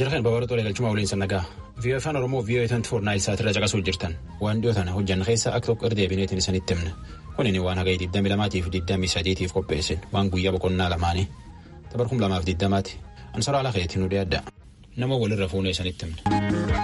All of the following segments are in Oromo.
Jarqeen babal'oo tolee galchuma waliin sannagaa. Viiyoo afaan Oromoo viiyoo eetanti foornaa isaatti irra caqasuu jirtan. Waan dhiyoo tana hojjanna keessa akka tokko irra deebineetiin isinitti himna. Kunin waan haga 22 fi 23 qopheessin waan guyyaa boqonnaa lamaanii. Tabarkum lamaaf 20ti. Ansara ala keetiin nu adda. Nama walirra fuunee isinitti himna.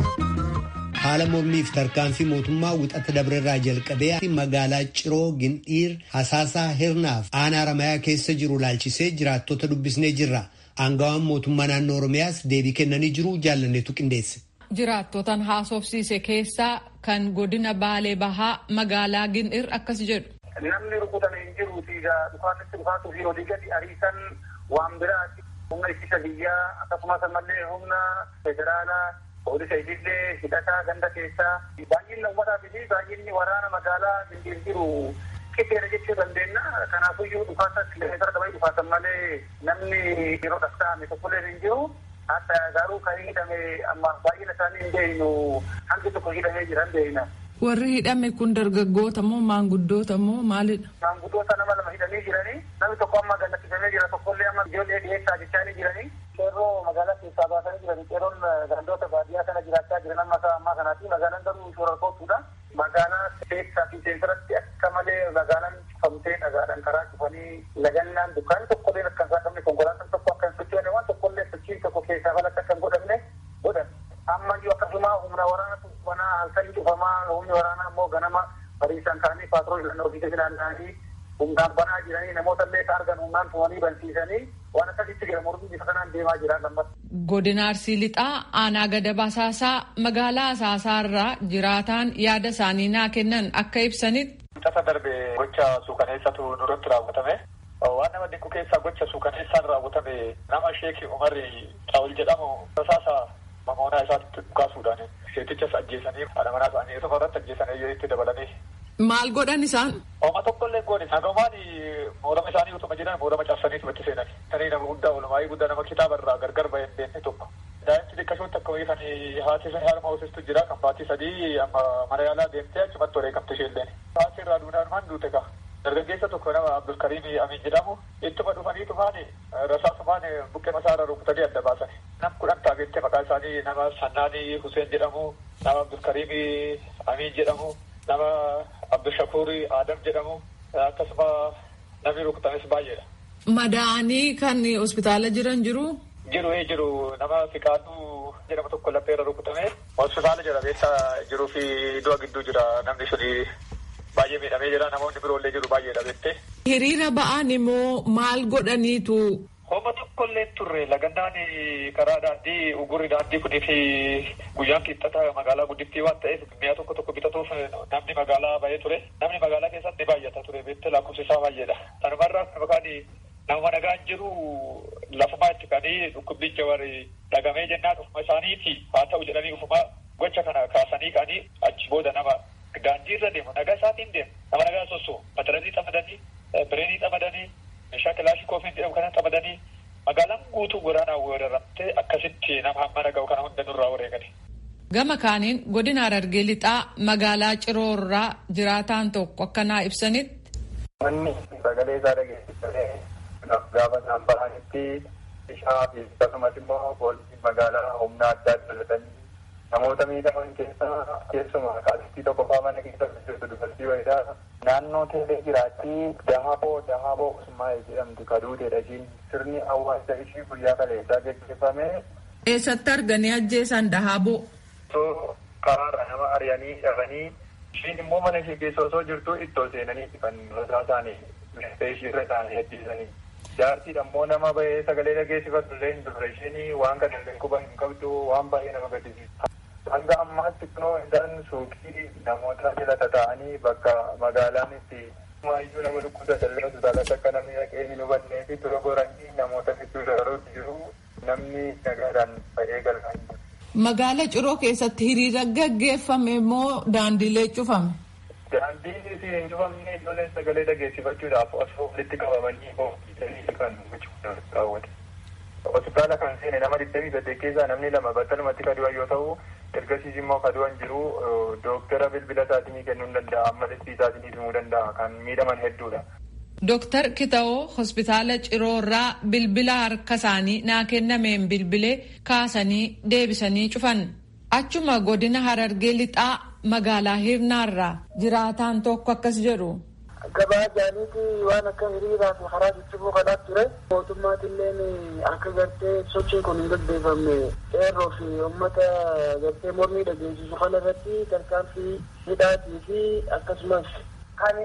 haala mormiif tarkaanfii mootummaa wixata dabrerraa jalqabee magaalaa ciroo gindhiir hasaasaa hirnaaf aanaa Haramayaa keessa jiru laalchisee jiraattota dubbisnee jirra aangawaan mootummaa naannoo oromiyaas deebii kennanii jiru jaallanneetu qindeesse. jiraattotan haasofsiise keessaa kan godina baalee bahaa magaalaa gindhiir akkas jedhu. namni rukutame hin jiruuti dhukaasatti dhukaasuu fi olii gadi ariisan waan biraati humna ittisa biyyaa akkasumas ammallee humna federaalaa. Poolisa itillee hidhataa ganda keessaa baay'inni uummataa fi baay'inni waraana magaalaa gindhiir jiru qixxeera jechuu dandeenya. Kanaafiyyuu dhukaasa kilomeetira dabalii dhukaasan malee namni yeroo dhasta'ame tokkollee hin jiru. Hatta garuu kan hidhame amma baay'ina isaanii hin beeknu hangi tokko hidhamee jiran beekna. Warri hidhame kun dargaggoota moo maanguddoota moo maalidha? Maanguddoota nama lama hidhamee jiranii namni tokko amma gallachiifamee jira tokkollee amma ijoollee dhiyeessaa jechaa jiranii. Qeerroo magaalaa keessaa baasanii jiran qeerroon gandoota baadiyyaa kana jiraachaa jiran amma ammaa kanaati magaalaan garuu shoora kootuudha. Magaalaa keessaa fi seensaratti akka malee magaalaan cufamtee dhagaadhaan karaa cufanii lagannaan dukkaanni tokkollee akka hin saaqamne konkolaataan tokko akka hin sochoone waan tokkollee sochiin tokko keessaa balatti akka hin godhamne godhan. Ammayyuu akkasuma humna waraana banaa halkanii cufamaa humni waraanaa immoo ganama bariisaan ka'anii paatroolii filannoo fi naanna'anii humnaan banaa jiranii namoota illee argan humnaan tumanii bansiisanii waan akkasitti jira mormii bifa kanaan deemaa jira lammas. Godina Arsii Lixaa aanaa gada basaasaa magaalaa asaasaarraa jiraataan yaada isaanii naa kennan akka ibsanitti. Tasa darbe gocha suukaneessatu nurratti raawwatame. Waan nama dinqu keessaa gocha suukaneessaan raawwatame nama sheekii Umarri Xaawul jedhamu rasaasa mamoonaa isaatti dhukaasuudhaan seetichas ajjeesanii haadha manaa isaanii tokko irratti ajjeesanii itti dabalanii. Maal godhan isaan? Oma tokkollee goone nagamaan moorama isaanii utuma jiran moorama cabsanii itti seenan. Tanii nama guddaa olumaayii guddaa nama kitaaba irraa gargar bahee beekne tokko. Daa'imti xiqqashooti akka wayii kan haati harma hoosistu jira kan baatii sadii amma mana yaalaa deemtee achumatti wareegamte isheelleen. Haati irraa duudhaan maan duute ka. Dargaggeessa tokko nama Abdulkariim Amin jedhamu ittuma dhufanii tufaani rasaasumaan buqqee masaarra rukutanii adda baasani. Nam kudhan taagettee maqaa isaanii nama Sannaanii Huseen jedhamu nama Abdulkariim Amin jedhamu nama Abdushakuur Adam jedhamu akkasuma namni rukutames baay'eedha. Madaa'anii kan hospitaala jiran jiru. Jiru jiru nama Fiqaaduu jedhamu tokko lapheerra rukutame hospitaala jira beessa jiruu fi du'a gidduu jira namni suni baay'ee miidhamee jira namoonni biroollee jiru baay'eedha beektee. Hiriira ba'an immoo maal godhaniitu. Homa tokkollee turre lagannaan karaa daandii ugurri daandii kunii fi guyyaan qixxata magaalaa guddittii waan ta'eef mi'a tokko tokko bitatuuf namni magaalaa baay'ee ture. Namni magaalaa keessatti baay'ata ture beektee lakkoofsi isaa baay'eedha. Sanumarraa maqaan nama nagaan jiru lafumaa itti kanii dhukkubbicha warri dhagamee jennaan ufuma isaaniiti haa ta'u jedhanii ufuma gocha kana kaasanii kanii achi booda nama daandii irra deemu nagaa isaatiin deemu nama nagaa sosso mataranii xamadanii bireenii xamadanii meeshaa kilaashii koofiin jedhamu kana xamadanii magaalaan guutuu waraanaa weeraramtee akkasitti nama hamma naga'u kana hunda nurraa wareegani. Gama kaaniin godina Harargee lixaa magaalaa Ciroorraa jiraataan tokko akka naa ibsanitti. Manni sagalee isaa dhageessisee gaafa isaan bahanitti bishaa fi akkasumas immoo poolisii magaalaa humna addaa dabalatanii namoota miidhaman keessaa keessumaa qaalittii tokko faa mana keessa jirtu dubartii wayiidha. Naannoo teelee jiraatti dahaboo dahaboo usmaa'ee jedhamtu kaduuteedha ishiin sirni awwaalcha ishii guyyaa kaleessaa gaggeeffame. Eessatti arganii ajjeesan dahaboo? Osoo karaarra nama ari'anii dhabanii ishiin immoo mana ishee keessa osoo jirtu ittoo seenanii kan rasaa isaanii meeshaa ishiirra isaanii ajjeesanii. Jaartiin ammoo nama bahee sagalee dhageessifattu illee hin turre isheen waan kana illee quba hin qabdu waan baay'ee nama gaddisiisa. Hanga ammaatti kunoo isaan suuqii namoota jala tataa'anii bakka magaalaan itti maayyuu nama dhukkubsatan illee hospitaalatti akka namni dhaqee hin hubannee fi tura goranii namoota gidduu dabaluutti jiru namni nagaadhaan ba'ee galfaa Magaala Ciroo keessatti hiriira gaggeeffame moo daandiilee cufame? Daandiin isin hin cufamne ijoolleen sagalee dhageessifachuudhaaf osoo walitti qabamanii oofisanii kan raawwate. Hospitaala kan seene nama digdamii saddeet keessaa namni lama battalumatti kadu'an yoo ta'u ergasiis immoo kadu'an jiru dooktara bilbila isaatinii kennuu danda'a amma dhibbii isaatinii himuu danda'a kan miidhaman hedduudha. Dooktar Kitawoo hospitaala Ciroorraa bilbila harka isaanii naa kennameen bilbilee kaasanii deebisanii cufan. Achuma godina Harargee lixaa magaalaa Hirnaarraa jiraataan tokko akkas jedhu. Gabaa jaaniiti waan akka hiriiraa fi karaa jijjiiruu kanaa ture. Mootummaatilleen akka gartee sochiin kun hin gaggeeffamne qeerroo fi uummata gartee mormii dhageessisu kana irratti tarkaanfii hidhaatii fi akkasumas kan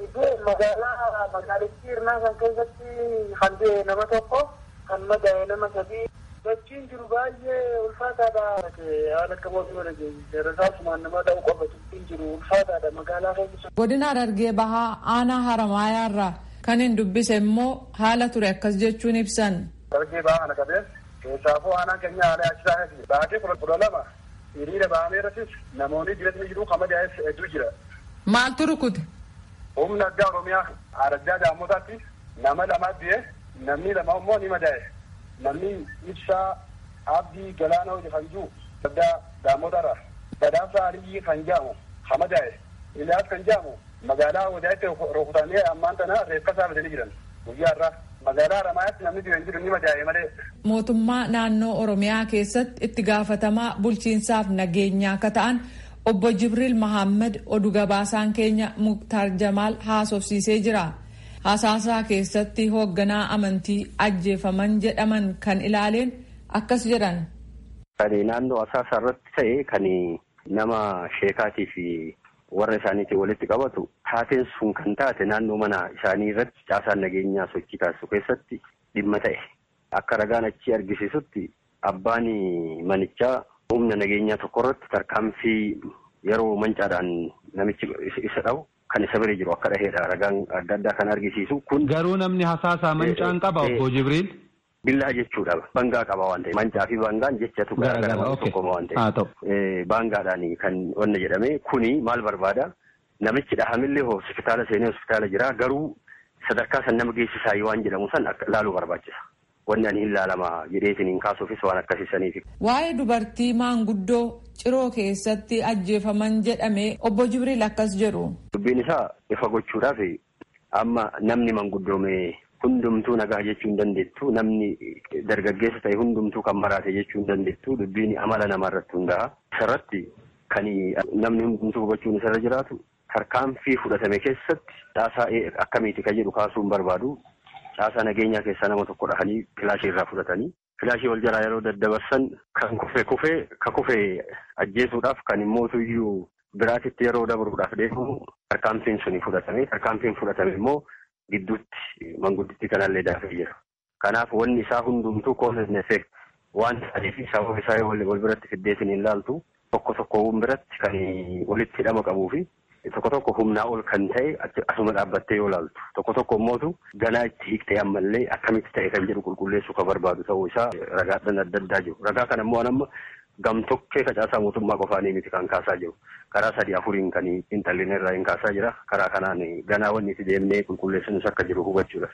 magaalaa magaalittii hirnaa kan keessatti kan du'e nama tokko kan madaa'e nama sadii sochiin jiru baay'ee ulfaataadha. Waan akka mootummaa dhageessise rasaasumaan nama dha'u qofa sochiin jiru ulfaataadha magaalaa keessa. Godina Harargee Bahaa aanaa Haramaayaarraa kan hin dubbise immoo haala ture akkas jechuun ibsan. Harargee Bahaa kana qabeen keessaafuu aanaan keenya haala yaachisaa baatee kudha lama hiriira bahamee irrattis namoonni dibatni jiru kan madaa'es hedduu jira. Maaltu rukute? Humna addaa Oromiyaa Araddaa Daammotaatti nama lama du'e namni lama immoo ni madaa'e. Namni ibsaa abdii galaana hojii kan jiru addaa Daammotarra. Badhaasa Aliyyii kan jedhamu kan madaa'e. Iliyaas kan jedhamu magaalaa Wadaatti rukutanii ammaan tana reeffa isaa fidanii jiran. Guyyaa irraa magaalaa Haramaayyaatti namni du'e hin jiru ni madaa'e malee. Mootummaa naannoo Oromiyaa keessatti itti gaafatamaa bulchiinsaaf nageenyaa akka ta'an obbo Jibriil Mahammad oduu gabaasaan keenya Muktaar Jamaal haasofsiisee jira. Hasaasaa keessatti hoogganaa amantii ajjeefaman jedhaman kan ilaaleen akkas jedhan. Kan naannoo hasaasaa irratti ta'e kan nama sheekaatii fi warra isaaniitiin walitti qabatu taateen sun kan taate naannoo mana isaanii irratti caasaan nageenyaa sochii taasisu keessatti dhimma ta'e. Akka ragaan achi argisiisutti abbaan manichaa humna nageenyaa tokko irratti tarkaanfii yeroo mancaadhaan namichi isa dhabu kan isa bira jiru akka dhaheedha ragaan adda addaa kan argisiisu kun. Garuu namni hasaasaa mancaan qaba obbo Jibriil. Billaa jechuudha. Bangaa qaba waan ta'eef. Mancaa fi bangaan jechatu garaagara tokkoma waan ta'eef. Baangaadhaan kan wanna jedhame kuni maal barbaada? Namichi dhahamillee hospitaala seenee hospitaala jira garuu sadarkaa san nama geessisaa waan jedhamu san laaluu barbaachisa. Wanni ani hin laalama jedheetiin hin kaasuufis waan akkasiisaniif. Waa'ee dubartii maanguddoo ciroo keessatti ajjeefaman jedhame obbo Jibriil akkas jedhu. Dubbiin isaa ifa gochuudhaaf amma namni manguddoome hundumtuu nagaa jechuu hin dandeettu namni dargaggeessa ta'e hundumtuu kan maraate jechuu hin dandeettu dubbiin amala namaa irratti hundaa'a. Isarratti kan namni hundumtuu hubachuun isarra jiraatu tarkaanfii fudhatame keessatti caasaa akkamiiti kan jedhu kaasuu hin barbaadu. Caasaa nageenyaa keessaa nama tokko dhahanii filaashii irraa fudhatanii filaashii wal jalaa yeroo daddabarsan kan kufe kufee ka kufe ajjeesuudhaaf kan immoo iyyuu biraatitti yeroo dabruudhaaf deemu tarkaanfiin suni fudhatame tarkaanfiin fudhatame immoo gidduutti mangudditti kanallee daafee jira. Kanaaf wanni isaa hundumtuu cause effect waan ta'eef sababa isaa wal biratti fiddeetiin hin laaltu tokko tokkoowwan biratti kan walitti hidhama qabuu fi tokko tokko humnaa ol kan ta'e asuma dhaabbattee yoo laaltu tokko tokko immootu ganaa itti hiiktee ammallee akkamitti ta'e kan jedhu qulqulleessuu kan barbaadu ta'uu isaa ragaadhaan adda addaa jiru ragaa kana immoo amma gamtokkee facaasaa mootummaa qofaanii miti kan kaasaa jiru karaa sadii afuriin kan intalleen irraa hin kaasaa jira karaa kanaan ganaa wanni itti deemnee qulqulleessinus akka jiru hubachuudha.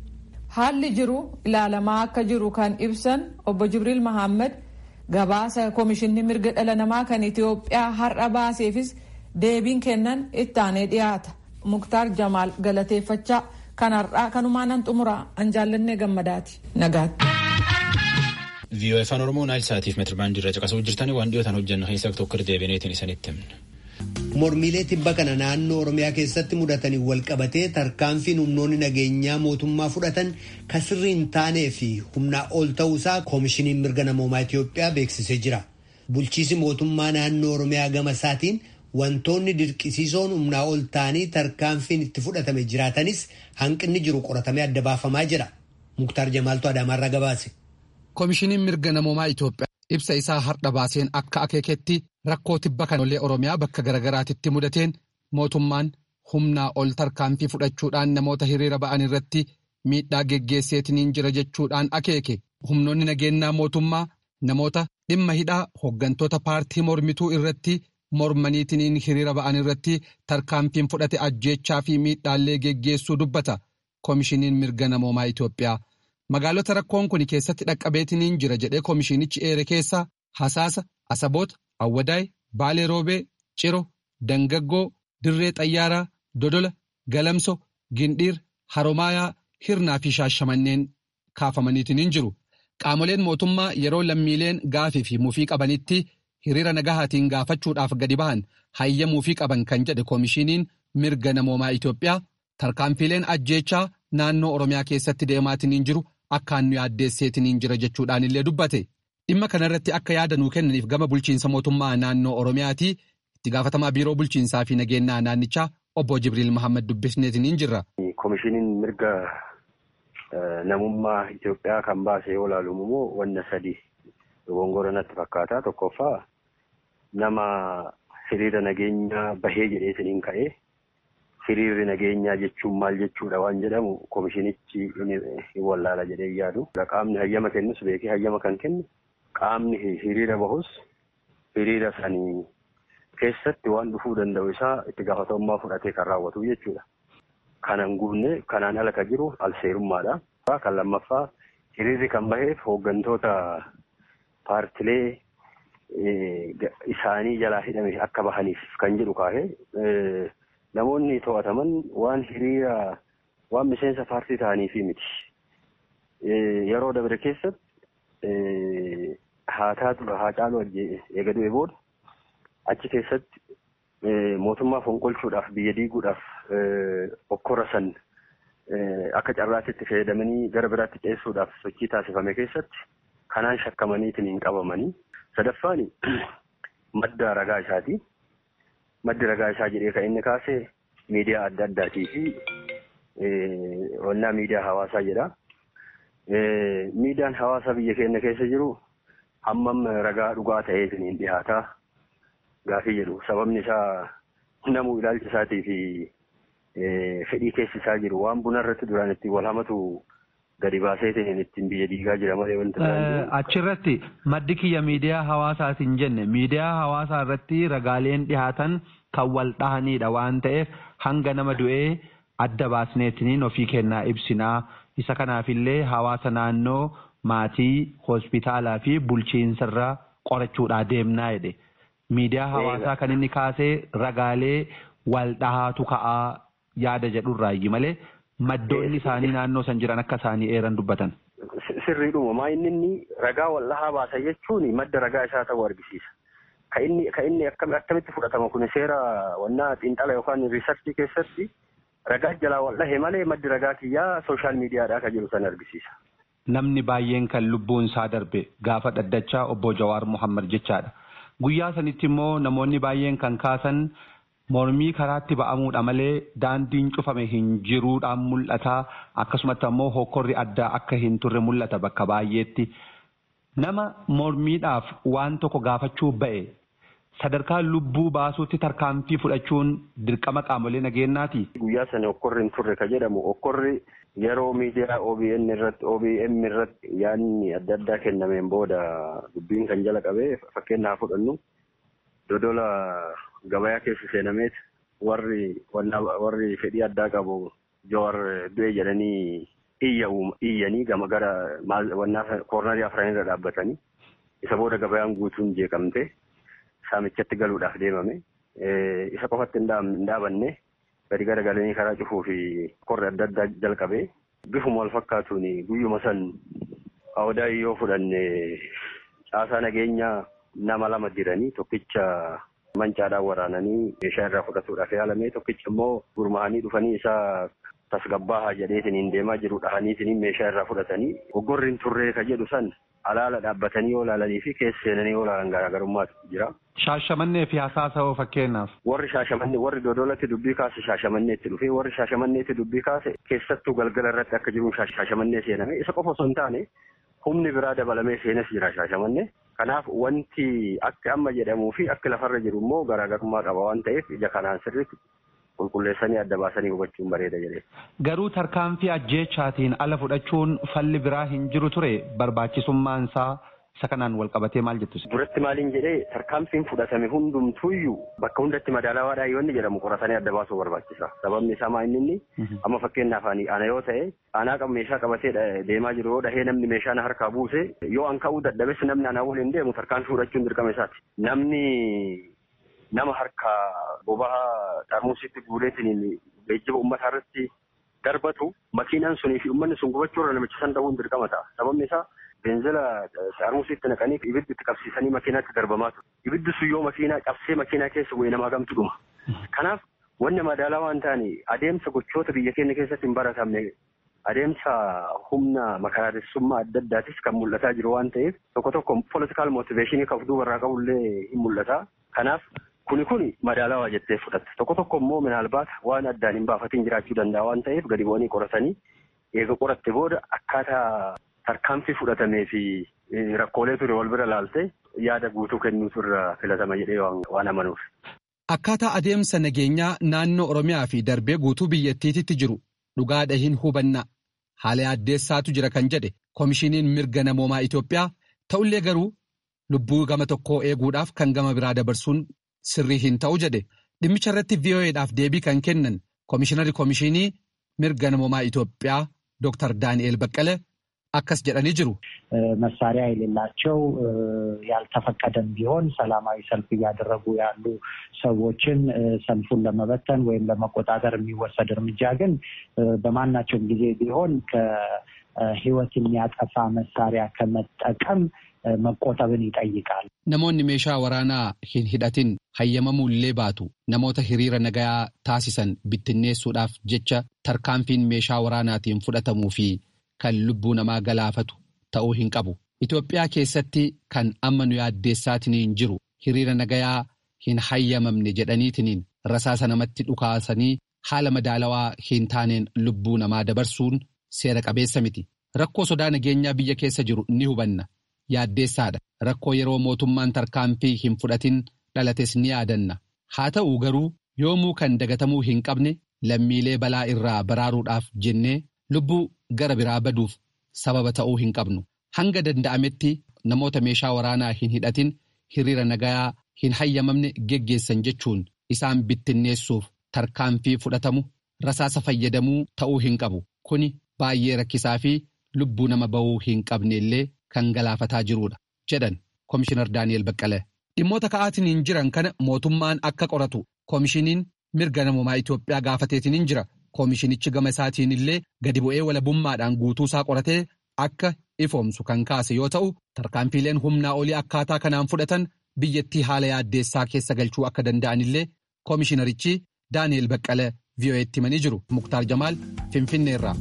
Haalli jiru ilaalamaa akka jiru kan ibsan obbo Jibriil Mahammad gabaasa Komishinni Mirga Dhala Namaa kan Itoophiyaa har'a baaseefis deebiin kennan itti aanee dhiyaata. Muktaar Jamaal galateeffachaa kan har'aa kanumaan nan xumura an jaallannee gammadaati. Nagaatti. VOA afaan Oromoo naayil sa'aatiif meetira baandii irra caqasuu jirtanii waan dhiyootaan hojjennu keessaa tokko deebineetiin isinitti himna. Mormiilee tibba kana naannoo Oromiyaa keessatti mudatanii walqabatee tarkaanfiin humnoonni nageenyaa mootummaa fudhatan kan sirrii hin taanee fi humnaa ol ta'uusaa koomishiniin mirga namoomaa Itoophiyaa beeksisee jira. Bulchiisi mootummaa naannoo Oromiyaa gama isaatiin wantoonni dirqisiisoon humnaa ol ta'anii tarkaanfiin itti fudhatame jiraatanis hanqinni jiru qoratamee adda baafamaa jira. Muktaar Jamaaltu Adaamaarraa gabaase. Koomishiniin mirga namoomaa Itoophiyaa ibsa isaa har'a baaseen akka akeeketti rakkoo tibba kanollee Oromiyaa bakka garagaraatitti mudateen mootummaan humnaa ol tarkaanfii fudhachuudhaan namoota hiriira ba'an irratti miidhaa geggeesseetiniin jira jechuudhaan akeeke humnoonni nageenyaa mootummaa namoota dhimma hidhaa hooggantoota paartii mormituu irratti mormaniitiniin hiriira ba'an irratti tarkaanfiin fudhate ajjeechaa fi miidhaallee geggeessuu dubbata koomishiniin mirga namoomaa Itoophiyaa. Magaalota rakkoon kun keessatti dhaqqabeetiniin jira jedhee koomishinichi eere keessaa Hasaasa, Asaboota, Awwadaay, Baalee Roobee, Ciro, Dangaggoo, Dirree Xayyaaraa, Dodola, Galamso, Gindhiir, haromaayaa hirnaa fi shaashamanneen kaafamaniitiin hin jiru. Qaamoleen mootummaa yeroo lammiileen gaafii fi mufii qabanitti hiriira nagahaatiin gaafachuudhaaf gadi bahan hayyamuu fi qaban kan jedhe koomishiniin mirga namoomaa Itoophiyaa tarkaanfiileen ajjeechaa naannoo Oromiyaa keessatti deemaatiin hin jiru akkaan nu yaaddeesseetiin hin jira jechuudhaan illee dubbate. Dhimma kanarratti akka yaada nuu kennaniif gama bulchiinsa mootummaa naannoo Oromiyaati itti gaafatamaa biiroo bulchiinsaa fi nageenyaa naannichaa obbo Jibriil Mahammad dubbisneetiin hin jirra. Koomishiniin mirga namummaa Itoophiyaa kan baase yoo ilaalu immoo wanna sadi dogongora natti fakkaata. Tokkoffaa nama hiriira nageenyaa bahee jedheetiin ka'ee hiriirri nageenyaa jechuun maal jechuudha waan jedhamu koomishinichi hin wallaala jedhee yaadu. Qaamni hayyama kennus beekee hayyama kan kennu qaamni hiriira bahus hiriira sanii keessatti waan dhufuu danda'u isaa itti gaafatamummaa fudhatee kan raawwatu jechuudha. Kanan guunne kanaan ala kan jiru alseerummaadha. Kan lammaffaa hiriirri kan baheef hooggantoota paartilee isaanii jalaa hidhame akka bahaniif kan jedhu kaahee namoonni to'ataman waan hiriira waan miseensa paartii ta'aniifi miti. Yeroo dabre keessatti haa taatu haa caalu eega du'e booda achi keessatti mootummaa fonqolchuudhaaf biyya diiguudhaaf okkora san akka carraatitti fayyadamanii gara biraatti ceessuudhaaf sochii taasifame keessatti kanaan shakkamaniitiin hin qabamanii. Sadaffaan madda ragaa isaati. Maddi ragaa isaa jedhee kan inni kaase miidiyaa adda addaatii fi wannaa miidiyaa hawaasaa jedha. Miidiyaan hawaasaa biyya keenya keessa jiru hammam ragaa dhugaa ta'eetiin hin dhihaataa gaafii jedhu. Sababni isaa namuu ilaalcha isaatii fi fedhii keessi isaa jiru waan buna irratti duraan ittiin wal hamatu gadi baaseetiin ittiin biyya diigaa jira malee wanta Achirratti maddi kiyya miidiyaa hawaasaatiin jenne miidiyaa hawaasaa irratti ragaaleen dhihaatan kan wal dhahanidha waan ta'eef hanga nama du'ee adda baasneetiniin ofii kennaa ibsinaa isa kanaafillee hawaasa naannoo maatii hospitaalaa fi bulchiinsarraa qorachuudhaa deemnaa jedhe. Miidiyaa hawaasaa kan inni kaasee ragaalee wal dhahaatu ka'aa yaada jedhurraayi malee maddoonni isaanii naannoo san jiran akka isaanii eeran dubbatan. Sirriidhuma maa inni inni ragaa wal dhahaa baasa jechuun madda ragaa isaa ta'uu argisiisa. Ka inni ka inni akkamitti fudhatama kun seera wannaa xiinxala yookaan riisarchii keessatti ragaa jalaa wal dhahe malee maddi ragaa kiyyaa sooshaal miidiyaadhaa kan jiru san argisiisa. Namni baay'een kan lubbuun isaa darbe gaafa dhaddachaa obbo Jawaar Muhammad jechaadha. Guyyaa sanitti immoo namoonni baay'een kan kaasan mormii karaatti ba'amuudha malee daandiin cufame hin jiruudhaan mul'ata akkasumatti ammoo hokkorri addaa akka hin turre mul'ata bakka baay'eetti. Nama mormiidhaaf waan tokko gaafachuu ba'e sadarkaa lubbuu baasuutti tarkaanfii fudhachuun dirqama qaamolee nageenyaati. Guyyaa sana hokkorri hin turre ka jedhamu hokkorri yeroo miidiyaa OBN irratti OBM irratti yaadni adda addaa kennameen booda dubbiin kan jala qabee fakkeenyaaf fudhannu dodola gabayaa keessa seenameet warri warri fedhii addaa qabu Jawaar du'e jedhanii iyyanii gama gara koornarii afran irra dhaabbatanii isa booda gabayaan guutuun jeeqamte saamichatti galuudhaaf deemame isa qofatti hin dhaabanne gadi gara galanii karaa cufuu fi korri adda addaa jalqabee bifuma wal fakkaatuun guyyuma san awdaa yoo fudhanne caasaa nageenyaa nama lama jiranii tokkicha mancaadhaan waraananii meeshaa irraa fudhatuudhaaf yaalame tokkicha immoo gurmaa'anii dhufanii isaa tasgabbaahaa jedheetiin deemaa jiru dhahaniitiin meeshaa irraa fudhatanii hoggorri hin turree ka jedhu san alaala dhaabbatanii yoo ilaalanii fi keessa seenanii yoo ilaalan garaagarummaatu jira. Shaashamannee fi hasaasawoo fakkeenyaaf. Warri shaashamannee warri dodolatti dubbii kaase shaashamanneetti dhufee warri shaashamanneetti dubbii kaase keessattuu galgala irratti akka jiruun shaashamannee seename isa qofa osoo hin taane humni biraa dabalamee seenes jira shaashamannee. Kanaaf wanti akka amma jedhamuu fi akka lafarra jiru immoo garaagarummaa qaba waan ta'eef ija kanaan sirriitti qulqulleessanii adda baasanii hubachuun bareeda jedhee. Garuu tarkaanfii ajjeechaatiin ala fudhachuun falli biraa hin jiru ture barbaachisummaan isaa isa kanaan wal qabatee maal jettu? Duratti maaliin jedhee tarkaanfiin fudhatame hundumtuuyyuu bakka hundatti madaalawaadhaa yoo inni jedhamu qoratanii adda baasuu barbaachisa. Sababni isaa maa inni amma fakkeenyaaf ana yoo ta'e anaa qabu meeshaa qabatee deemaa jiru yoo dhahee namni meeshaa na harkaa buuse yoo an ka'uu dadhabes namni anaa waliin deemu tarkaanfii fudhachuun dirqama isaati. Namni nama harka bobaha xarmusitti guureetiin geejjiba uummataa irratti darbatu makiinaan sunii fi uummanni sun gubachuu irra namicha san dhabuun dirqama ta'a. Sababni isaa beenzila xaarmusiitti naqanii ibiddi itti qabsiisanii makiinaatti darbamaa ture. Ibiddi sun yoo makiinaa cabsee makiinaa keessa bu'ee namaa gamtu dhuma. Kanaaf wanni madaalaa waan ta'ani adeemsa gochoota biyya keenya keessatti hin baratamne adeemsa humna makaraaressummaa adda addaatis kan mul'ataa jiru waan ta'eef tokko tokko politikaal mootiveeshinii kan duubarraa qabullee hin mul'ata. Kanaaf kuni kuni madaalawaa jettee fudhatte tokko tokko immoo minaalbaata waan addaan hin baafatiin jiraachuu danda'a waan ta'eef gadi bu'anii qoratanii eega qoratte booda akkaataa tarkaanfii fudhatamee fi rakkoolee ture wal bira laalte yaada guutuu kennuutu irra filatama jedhee waan amanuuf. Akkaataa adeemsa nageenyaa naannoo Oromiyaa fi darbee guutuu biyyattiitti jiru dhugaadha hin hubanna haala yaaddeessaatu jira kan jedhe koomishiniin mirga namoomaa Itoophiyaa ta'ullee garuu lubbuu gama tokkoo eeguudhaaf kan gama biraa dabarsuun sirrii hin ta'u jedhe dhimmicha irratti VOA'dhaaf deebii kan kennan koomishinarri koomishinii mirga namoomaa Itoophiyaa Dr. Daani'eel Baqqale akkas jedhanii jiሩ መሳሪያ የሌላቸው ያልተፈቀደም ቢሆን ሰላማዊ ሰልፍ እያደረጉ ያሉ ሰዎችን ሰልፉን ለመበተን ወይም ለመቆጣጠር የሚወሰድ እርምጃ ግን በማናቸውም ጊዜ ቢሆን ከሕይወት የሚያጠፋ መሳሪያ ከመጠቀም መቆጠብን ይጠይቃል። namoonni meeshaa waraanaa hin hidhatin hayyamamuullee baatu namoota hiriira nagayaa taasisan bittinneessuudhaaf jecha tarkaanfiin meeshaa waraanaatiin fudhatamuu fi kan lubbuu namaa galaafatu ta'uu hin qabu. Itoophiyaa keessatti kan amma nu yaaddeessaatiniin jiru hiriira nagayaa hin hayyamamne jedhaniitiniin rasaasa namatti dhukaasanii haala madaalawaa hin taaneen lubbuu namaa dabarsuun seera qabeessa miti. Rakkoo sodaa nageenyaa biyya keessa jiru ni hubanna. Yaaddeessaadha. Rakkoo yeroo mootummaan tarkaanfii hin fudhatin dhalates ni yaadanna. Haa ta'u garuu yoomuu kan dagatamuu hin qabne lammiilee balaa irraa baraaruudhaaf jennee lubbuu gara biraa baduuf sababa ta'uu hin qabnu. Hanga danda'ametti namoota meeshaa waraanaa hin hidhatin hiriira nagayaa hin hayyamamne geggeessan jechuun isaan bittinneessuuf tarkaanfii fudhatamu rasaasa fayyadamuu ta'uu hin qabu. Kuni baay'ee rakkisaa fi lubbuu nama bahuu hin qabne illee kan galaafataa jirudha jedhan Komishinar Daani'el Baqqalee. Dhimmoota ka'aatiin jiran kana mootummaan akka qoratu koomishiniin mirga namoomaa Itoophiyaa gaafateetiin jira. Koomishinichi gama isaatiin illee gadi bu'ee walabummaadhaan guutuu isaa qoratee akka ifoomsu kan kaase yoo ta'u tarkaanfiileen humnaa olii akkaataa kanaan fudhatan biyyattii haala yaaddeessaa keessa galchuu akka danda'an illee koomishinarichi Daani'el Baqqalee VOA'tti himanii jiru. Muktaar Jamaal Finfinneerraa.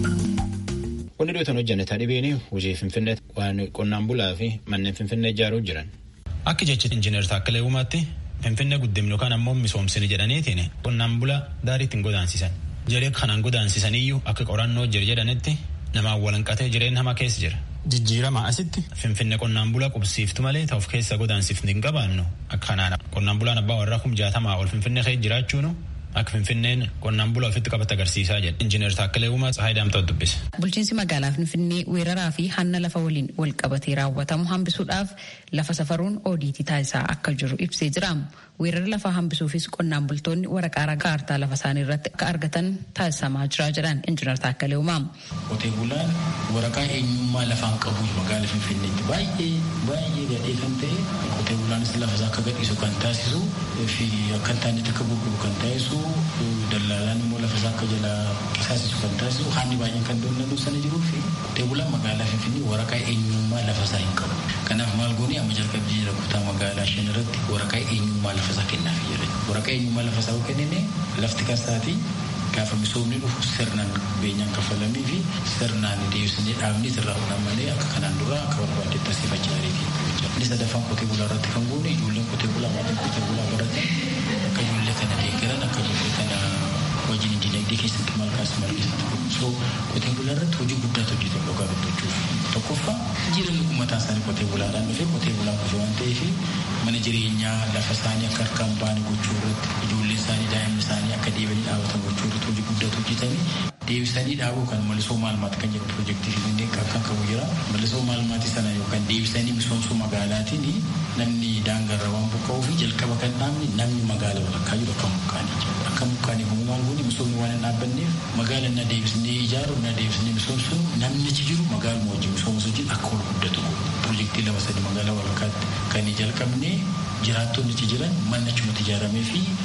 Wanni dhiyootan hojjannetaa dhibeen hojii Finfinnee waan qonnaan bulaa fi manneen Finfinnee ijaaruu jiran. Akka jecha injiinar Taakkalee Uumaatti Finfinnee guddimnu yookaan ammoo misoomsini jedhaniitiin qonnaan bulaa daarii ittiin godaansisan. Jaree kanaan godaansisaniyyuu akka qorannoo jira jedhanitti namaan walanqatee jireenya hamaa keessa jira. Jijjiirama asitti Finfinnee qonnaan bulaa qubsiiftu malee ta'uuf keessa godaansiifni hin qabaannu akka kanaan qonnaan bulaan abbaa warraa kum jaatamaa ol Finfinnee keessa jiraachuun akka Finfinneen qonnaan bulaa ofitti qabate agarsiisaa jedha. Injiinar Taakkalee Uumaa Tsahaay Daamtaa dubbise. Bulchiinsi magaalaa Finfinnee weeraraa fi hanna lafa waliin wal qabatee raawwatamu hambisuudhaaf lafa safaruun oodiitii taasisaa akka jiru ibsee jira. Weerara lafaa hambisuufis qonnaan bultoonni waraqaa kaartaa lafa isaanii irratti akka argatan taasisamaa jira jedhan Injiinar Taakkalee Uumaa. Qotee bulaan waraqaa eenyummaa lafaan qabu magaalaa Finfinneetti baay'ee baay'ee gadhee kan ta'e qotee bulaanis lafa isaa akka gadhiisu kan taasisu fi akka hin taanetti akka gurguru kan taasisu dallaalaan immoo lafa isaa akka jalaa qisaasisu kan taasisu haalli baay'een kan doonatu sana jiruu fi qotee bulaan magaalaa Finfinnee waraqaa eenyummaa lafa isaa hin qabu. Kanaaf maal goonee amma jalqabbii jira kutaa magaalaa shan irratti waraqaa eenyummaa lafa isaa kennaaf jira. Waraqaa eenyummaa lafa isaa kennine lafti kasaati gaafa misoomni dhufu sirnaan beenyaan kafalamii fi sirnaan deebisnee dhaabni irraa uumamanii akka kanaan dura akka barbaadetti asii facaariiti. Inni sadaffaan qotee bulaa irratti kan goone ijoolleen qotee bulaa maatiin qotee bulaa baratan akka ijoollee kana deeggaran akka ijoollee kana wajjin dinagdee keessatti maal kaasuu malkeessatu. So qotee bulaa irratti hojii guddaatu hojjetan dhugaa dubbachuuf. Tokkoffaa jireenya uummataa isaanii qotee bulaadhaan dhufee qotee bulaan dhufe waan ta'eef mana jireenyaa lafa isaanii akka harkaan ba'anii gochuu irratti ijoolleen isaanii daa'imni isaanii akka deebi'anii dhaabatan gochuu irratti hojii guddaatu hojjetanii deebisanii dhaabuu kan malisoo maalmaati kan jedhu piroojeektii finfinnee kan qabu jira. Malisoo maalmaati sana yookaan deebisanii misoomsuu magaalaatiin namni daangarra waan buqqa'uu fi jalqaba kan dhaabni namni magaala walakkaa jiru akka mukaanii jiru. Akka mukaanii kun maal goone misoomni waan hin dhaabbanneef magaala na deebisnee ijaaru na deebisnee misoomsuun namni achi jiru magaaluma wajjin misoomsuu wajjin akka ol guddatu piroojeektii lama sadi magaalaa walakkaatti kan jalqabne jiraattonni achi jiran manni achumatti ijaaramee fi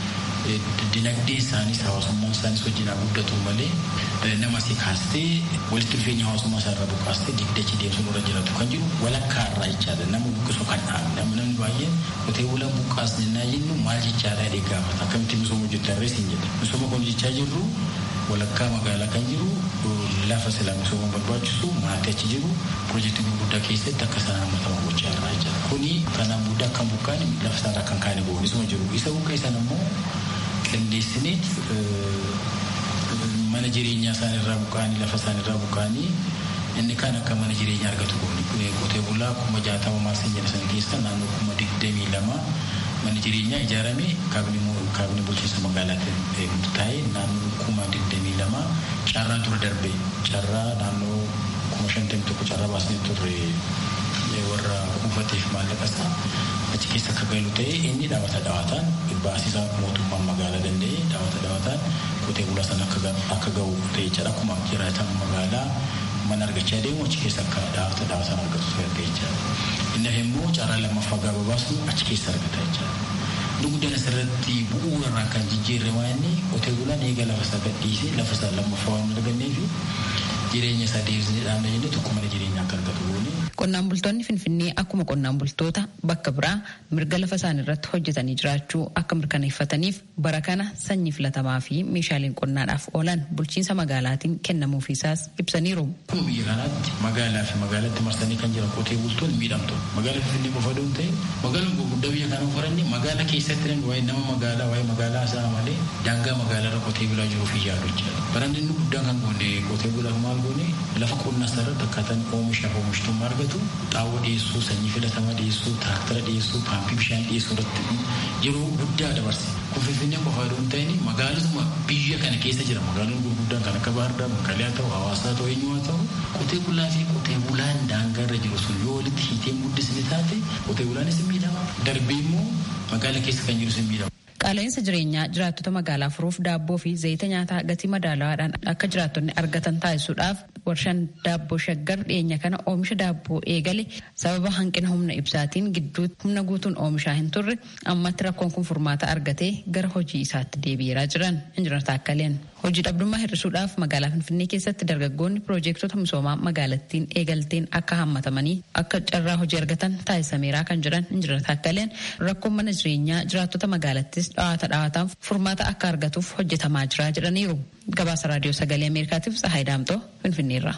dinagdee isaaniis hawaasummaan isaanis wajjin guddatu malee nama si kaastee walitti dhufeenya hawaasummaa isaa irraa buqqaastee digdachi deemsuun irra jiraatu kan jiru walakkaa irraa jechaadha nama buqqisuu kan dhaabne nama namni baay'een qotee bulaan buqqaasne naa jennu maal jechaadha jedhee gaafata akkamitti misooma hojjetarrees hin jedha misooma kun jechaa jirru walakkaa magaalaa kan jiru lafa silaa misooma barbaachisu maatii achi jiru piroojeektii gurguddaa keessatti akka isaan hammataman gochaa irraa jira kuni kanaan booda akka buqqaan lafa isaarraa kan kaane boonisuma jiru isa buqqee sana immoo qindeessineet mana jireenyaa isaan irraa buqqaanii lafa isaan irraa buqqaanii inni kan akka mana jireenyaa argatu goone qotee bulaa kuma jaatama maarsin jedha san keessa naannoo kuma digdamii lama mana jireenyaa ijaarame kaabinii bulchiinsa magaalaatti taa'ee naannoo kuma digdamii lama carraa dura darbe carraa naannoo kuma shantamii tokko carraa baasnee turre warra kuufateef maallaqa isaa achi keessa akka galu ta'e inni dhaabata dhaabataan baasisaa mootummaan magaalaa danda'e dhaabata dhaabataan qotee bulaa sana akka ga'u ta'e jedha akkuma jiraatan magaalaa mana argachaa deemu achi keessa akka dhaabata dhaabataan argatu ta'e jechaadha. Inni immoo carraa lammaffaa gaafa baasu achi keessa argata jechaadha. Dugdaan asirratti bu'uura irraa kan jijjiirre waan inni qotee bulaan eega lafa isaa gadhiisee lafa isaa lammaffaa waan arganneef jireenya isaa deebisnee dhaabna jennee tokko mana jireenyaa akka argatu goone. Qonnaan bultoonni Finfinnee akkuma qonnaan bultoota bakka biraa mirga lafa isaanii irratti hojjetanii jiraachuu akka mirkaneeffataniif bara kana sanyii filatamaa fi meeshaaleen qonnaadhaaf oolan bulchiinsa magaalaatiin kennamuufiisaas ibsaniiru. Akkuma biyya kanaatti magaalaa fi magaalatti marsanii kan jiran qotee bultoonni miidhamtu. Magaalaa Finfinnee qofa doon ta'e magaalaan gurguddaa biyya kanaa faranni magaalaa keessatti namni waa'ee nama magaalaa waa'ee magaalaa isaa malee daangaa magaalaa irra qotee bulaa jiruu fi yaadu jechuudha. Baranni inni guddaan kan goone qotee bulaa maal goone lafa qonnaa isaa irratti akkaataan oomishaaf oomishtummaa argatu xaawwa dhiyeessuu sanyii filatamaa dhiyeessuu tiraaktara dhiyeessuu paampii bishaan dhiyeessuu irratti yeroo guddaa dabarse kun finfinnee qofaa doon ta'in magaalotuma biyya kana keessa jira magaalonni gurguddaan kan akka baardaa maqalee haa ta'u hawaasaa ta'u eenyu haa ta'u qotee bulaa fi qotee bulaan daangaa irra jiru sun yoo walitti hiitee guddisne taate qotee bulaanis hin miidhama darbee immoo magaalaa keessa kan jiru hin miidhama. Qaala'insa jireenyaa jiraattota magaalaa furuuf daabboo fi zayita nyaataa gatii madaalawaadhaan akka jiraattonni argatan taasisuudhaaf warshaan daabboo shaggar dhiyeenya kana oomisha daabboo eegale sababa hanqina humna ibsaatiin gidduutti humna guutuun oomishaa hin turre ammatti rakkoon kun furmaata argatee gara hojii isaatti deebi'eeraa jiran injinar Taakkaleen. Hojii dhabdummaa hir'isuudhaaf magaalaa Finfinnee keessatti dargaggoonni piroojeektota misoomaa magaalattiin eegalteen akka hammatamanii akka carraa hojii argatan taasisameeraa kan jiran injinar Taakkaleen rakkoon mana jireenyaa jiraattota magaalattis dhawaata dhawaataan furmaata akka argatuuf hojjetamaa jira jedhaniiru. Gabaasa raadiyoo sagalee Ameerikaatiif Tsahaay Daamtoo Finfinneerra.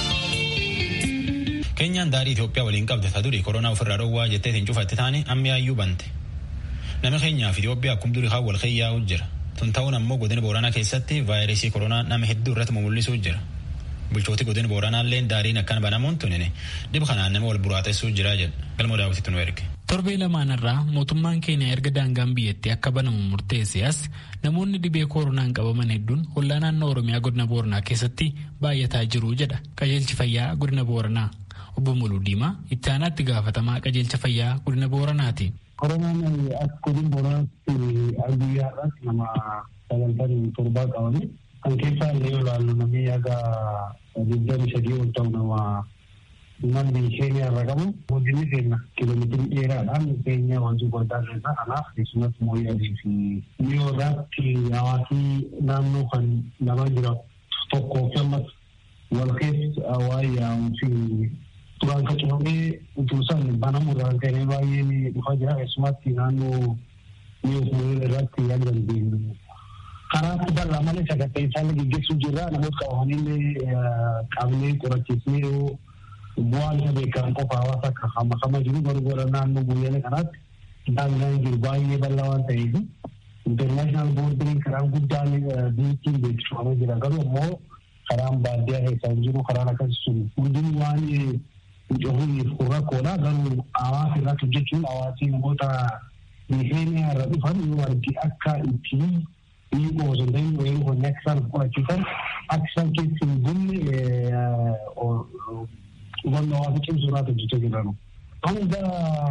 Keenyaan daarii Itoophiyaa waliin qabde ta durii koronaa ofirraa dhowwaa jettee hin cufatte taane ammiyaayyuu bante. Nama keenyaaf Itoophiyaa akkum durii haa wal keeyyaa'u jira. Tun ta'uun ammoo godina Booranaa keessatti vaayirasii koronaa nama hedduu irratti mul'isuu jira. Bulchooti godina Booranaallee daariin akkan banamuun tunine dhib kanaan nama wal buraatessuu jira jedha. Galmoo daawwititti nu erge. Torbee lamaanarraa mootummaan keenya erga daangaan biyyattii akka banamu murteesse as namoonni dhibee koronaan qabaman hedduun hollaa naannoo Oromiyaa godina Booranaa keessatti baay'ataa jiru jedha qajeelchi fayyaa godina Booranaa. Obbo Muluu Diimaa itti aanaatti gaafatamaa qajeelcha fayyaa godina Booranaati. Koronaan as godina Booranaatti guyyaa irratti nama sagantaan torbaa qabame kan keessaa illee olaallu namni yaga digdami sadii ol ta'u nama namni keenya irra qabu guddinni keenya kiiloomeetirii dheeraadhaan keenya wanti guddaa keessaa kanaaf keessumas mooyyaadii fi dhiyoo irratti hawaasni naannoo kan nama jira tokkoo fi ammas wal keessa waa'ee yaa'uu fi duraan kan cufamee utuu san banamu irraa ka'ee baay'een dhufaa jira keessumatti naannoo dhiyoo fi irratti yaada dandeenyu. Karaatti bal'aa malee sagantaa isaan gaggeessuu jirra namoota qabamanii qabnee qorachiisnee yoo bu'aan isa beekamu qofa hawaasa akka hamakama jiru garuu gara naannoo guyyaa kanaatti daangaan jiru baay'ee bal'aa waan ta'eef intarnaashinaal boordiriin karaan guddaan biyyattiin beeksifamee jira garuu immoo karaan baadiyyaa keessaa jiru karaan akkasii sun hundinuu waan cufuuf rakkoodha garuu hawaasa irratti hojjechuun hawaasni namoota miseeniyaa irra dhufan yoo argi akka ittiin dhiigoo osoo hin ta'in wayii hojii akka isaan qorachiisan akka isaan keessa hin bunne hubannoo hawaasa cimsuu irratti hojjechaa jiran. Hanga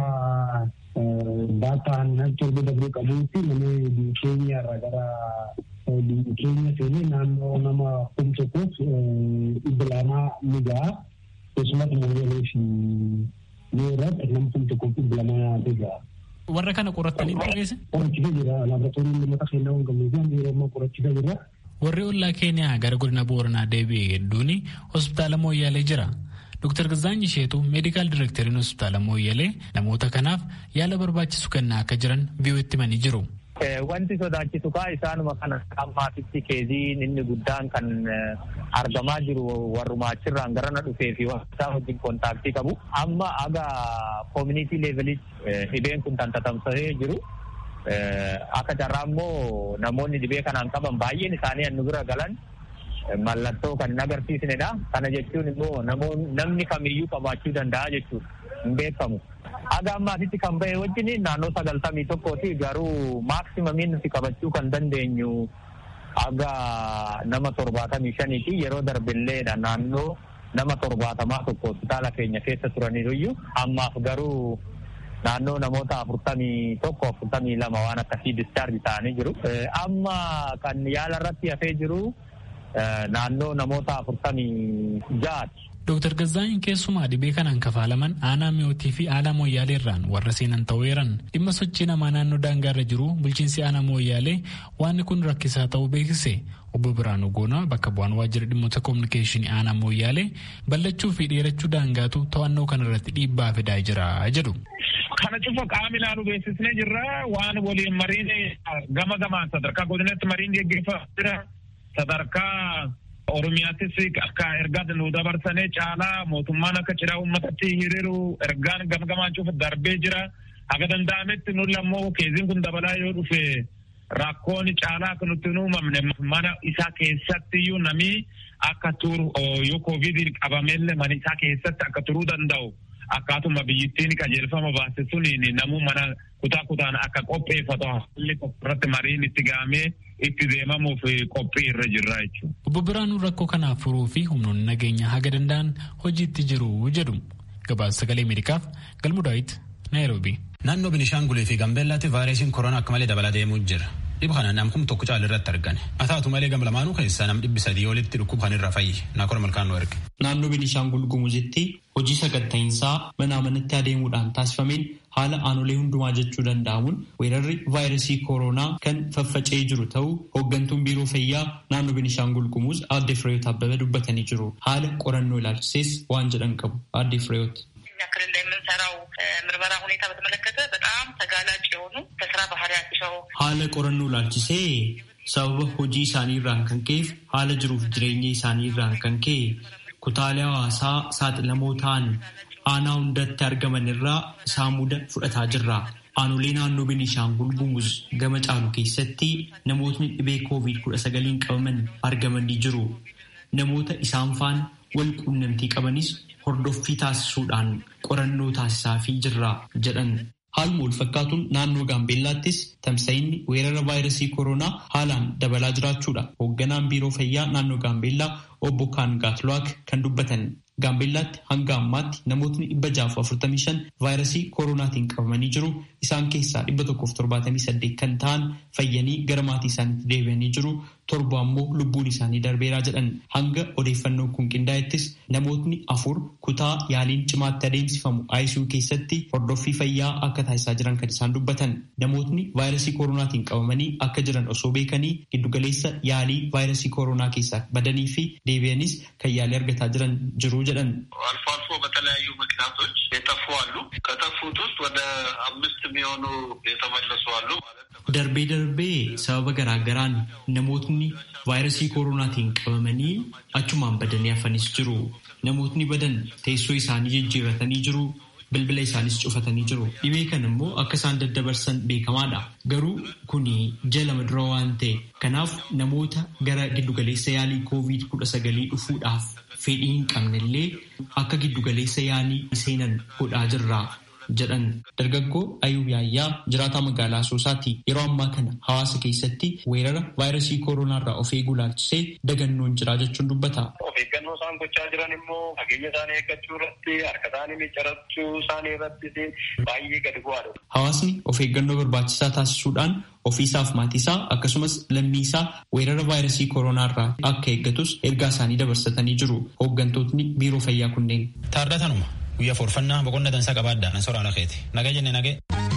daataan torba dabree qabuutti namni biyya keenya irraa gara biyya keenya seenee naannoo nama kum tokkoof dhibba lamaa ni ga'a. Keessumatti mooyyalee fi yoo irratti nama kum tokkoof dhibba lamaa ni ga'a. Warra kana qorattanii dhiyeesse? Qorachiisa jira. Laaboraatoorii uummata keenyaa waan qabnuuf yeroo ammaa qorachiisa jira. Warri ollaa Keeniyaa gara godina Booranaa deebi'e hedduun hospitaala Mooyyaalee jira. Dr. Gazaany Isheetu meedikaal direekteriin hospitaala Mooyyalee namoota kanaaf yaala barbaachisu kennaa akka jiran vii'ootti himanii jiru. Wanti sodaachisu kaa isaanuma kana ammaatitti keeziin inni guddaan kan argamaa jiru warrumaa achirraan gara na dhufee fi isaa wajjin kontaaktii qabu. Amma aga koomunitii leevelitti dhibeen kun tantatamsee jiru. Akka carraa immoo namoonni dhibee kanaan qaban baay'een isaanii hannu bira galan mallattoo kan hin agarsiisnedha. Kana jechuun immoo namni kamiyyuu qabaachuu danda'a jechuudha. Hin beekamu. Haga ammaatitti kan bahe wajjin naannoo sagaltamii tokkooti garuu maaksimamin nuti qabachuu kan dandeenyu haga nama torbaatamii shaniiti yeroo darbilleedha naannoo nama torbaatamaa tokko hospitaala keenya keessa turaniiruyyuu ammaaf garuu naannoo namoota afurtamii tokko afurtamii lama waan akkasii discharge ta'anii jiru. Amma kan yaala irratti hafee jiru naannoo namoota afurtamii ja'aati. Dooktar Gazaany keessumaa dhibee kanaan kafaalaman aanaa mi'ootii fi aanaa mooyyaalee irraan warra seenan ta'eeran dhimma sochii namaa naannoo daangaarra jiru bulchiinsi aanaa mooyyaalee waan kun rakkisaa ta'uu beeksise obbo Biraanuu Goonaa bakka bu'aan waajjira dhimmoota koominikeeshinii aanaa mooyyaalee ballachuu fi dheerachuu daangaatu to'annoo kanarratti dhiibbaa fidaa jira jedhu. Kana cufa qaama ilaalu beeksisnee jirra waan waliin mariin gama gamaan sadarkaa godinatti mariin geggeeffamaa jira sadarkaa Oromiyaattis akka ergaa nu dabarsanii caalaa mootummaan akka cidhaa uummatatti hiriiru ergaan gamgamaan cufa darbee jira. Haga danda'ametti nuti ammoo keeziin kun dabalaa yoo dhufe rakkoon caalaa akka nutti hin uumamne mana isaa keessatti iyyuu namni akka turu yoo koovidii qabamellee mana isaa keessatti akka turuu danda'u. Akkaatuma biyyittiin qajeelfama baase suniin namuu mana kutaa kutaan akka qopheeffatu haalli irratti mariin itti gahamee itti deemamuuf qophii irra jirra jechuudha. Obbo Biraanuu rakkoo kanaaf furuu fi humnoonni nageenyaa haga danda'an hojiitti jiru jedhu. Gabaasa sagalee Ameerikaaf Galmuu Daawit Naayiroobii. Naannoo Binishaangulee fi Gambeellaatti vaayirasiin koronaa akka malee dabalaa deemuu jira. Dhibba kana namkum tokko caala irratti argame. Haa taatu malee gam lamaanuu keessaa nam dhibbi sadii olitti dhukkuba kan irra fayyi. Naakora malkaanoo erge. Naannoo Beenishaangul Gumuzitti hojii saganta'iinsaa mana amanatti adeemuudhaan taasifameen haala aanolee hundumaa jechuu danda'amuun weerarri vaayirasii kooroonaa kan faffaca'ee jiru ta'uu hooggantuun biiroo fayyaa naannoo Beenishaangul Gumuz aadde Fireeyoot Abbabee dubbatanii jiru. Haala qorannoo ilaalchisees waan jedhan qabu aadde Fireeyoot. ክልል ላይ የምንሰራው ምርመራ ሁኔታ በተመለከተ በጣም ተጋላጭ የሆኑ ከስራ ባህሪያቸው haala qorannoo ilaalchisee sababa hojii isaanii irraan kan ka'eef haala jiruuf jireenya isaanii irraan kan ka'e kutaalee hawaasaa saaxilamoo ta'an aanaa hundatti argaman irraa saamuda fudhataa jirra. Aanolee naannoo Beenishaangul Gumuz gama caalu keessatti namootni dhibee koovid kudha sagaliin qabaman argamanii jiru. Namoota isaan faana wal quunnamtii qabanis hordoffii taasisuudhaan qorannoo taasisaafii jirra jedhan. Haaluma wal fakkaatuun naannoo Gaambeellaattis tamsa'inni weerara vaayirasii koronaa haalaan dabalaa jiraachuudha. Hoogganaan biiroo fayyaa naannoo Gaambeellaa obbo Kaangaatluwaak kan dubbatan. Gaambeellaatti hanga ammaatti namootni dhibba jaaf afurtamii shan vaayirasii koronaatiin qabamanii jiru. Isaan keessaa dhibba tokkoof torbaatamii saddeet kan ta'an fayyanii gara maatii isaaniitti deebi'anii jiru. Torba ammoo lubbuun isaanii darbeeraa jedhan. Hanga odeeffannoo kun qindaa'ettis namootni afur kutaa yaaliin cimaatti adeemsifamu ICU keessatti hordoffii fayyaa akka taasisaa jiran kan isaan dubbatan. Namootni vaayirasii koronaatiin qabamanii akka jiran osoo beekanii giddugaleessa yaalii vaayirasii koronaa keessaa badanii fi deebi'anis kan yaalii argataa jiran jiru jedhan. አልፎ አልፎ በተለያዩ ምክንያቶች የጠፉ አሉ። ከጠፉት ውስጥ ወደ አምስት የሚሆኑ የተመለሱ አሉ ማለት ነው። Darbee darbee sababa garaagaraan namootni vaayirasii koronaatiin qabamanii achumaan badanii hafanis jiru. Namootni badan teessoo isaanii jijjiirratanii jiru. Bilbila isaanis cufatanii jiru. Dhibee kan immoo akka isaan daddabarsan beekamaadha. Garuu kuni jala dura waan ta'e. Kanaaf namoota gara giddugaleessa yaalii koovid kudha sagalii dhufuudhaaf fedhii hin qabnellee akka giddugaleessa yaalii seenan godhaa jirra. jedhan dargaggoo ayuub yaayyaa jiraataa magaalaa asoosaati yeroo ammaa kana hawaasa keessatti weerara vaayirasii kooronaarraa of eeguu laalchisee dagannoon jira jechuun dubbata. Of eeggannoo isaan gochaa jiran immoo fageenya isaanii eeggachuu irratti harka isaanii miccirachuu isaanii irratti baay'ee gadi bu'aadha. Hawaasni of eeggannoo barbaachisaa taasisuudhaan ofiisaaf maatiisaa akkasumas lammiisaa weerara vaayirasii kooronaarraa akka eeggatus ergaa isaanii dabarsatanii jiru hooggantootni biiroo fayyaa kunneen. Taardatanuma. guyyaa forfannaa boqonna dansaa qabaaddaa nan soraa lakeeti nagaa jenne nagee.